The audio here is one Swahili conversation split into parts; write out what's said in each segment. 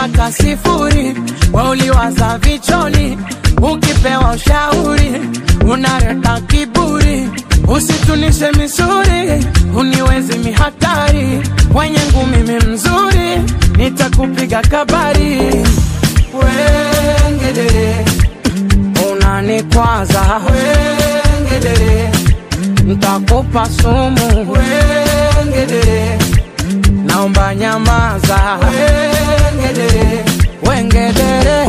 ulipaka sifuri, we uliwaza vicholi, ukipewa ushauri unaleta kiburi, usitunishe misuri, uniwezi mihatari, wenye ngumi mi mzuri, nitakupiga kabari, wengedere unanikwaza, wengedere ntakupa sumu, wengedere naomba nyamaza, wengedere wengedere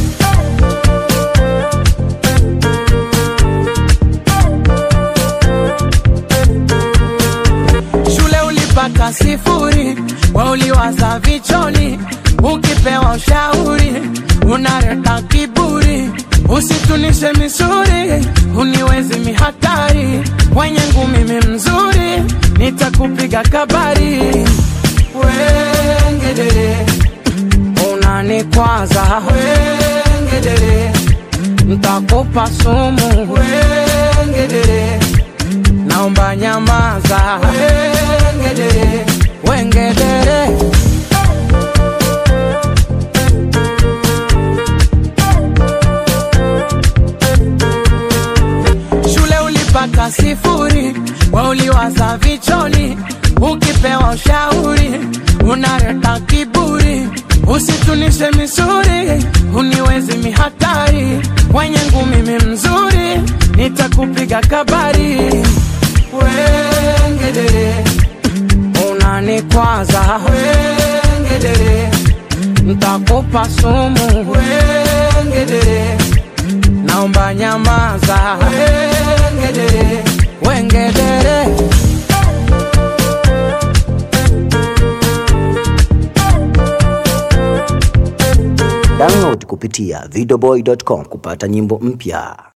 shule ulipaka sifuri, we uliwaza vicholi, ukipewa ushauri unaleta kiburi, usitunishe misuri, uniwezi mihatari, wenye ngumi mi mzuri, nitakupiga kabari, wengedere unanikwaza, wengedere ntakupa sumu, wengedere naomba nyamaza, wengedere wengedere shule ulipaka sifuri, we uliwaza vicholi, ukipewa ushauri unaleta kiburi, usitunishe misuri, uniwezi mihatari, wenye ngumi mi mzuri, nitakupiga kabari, wengedere unanikwaza, wengedere ntakupa sumu, wengedere naomba nyamaza, wengedere wengedere Download kupitia videoboy.com kupata nyimbo mpya.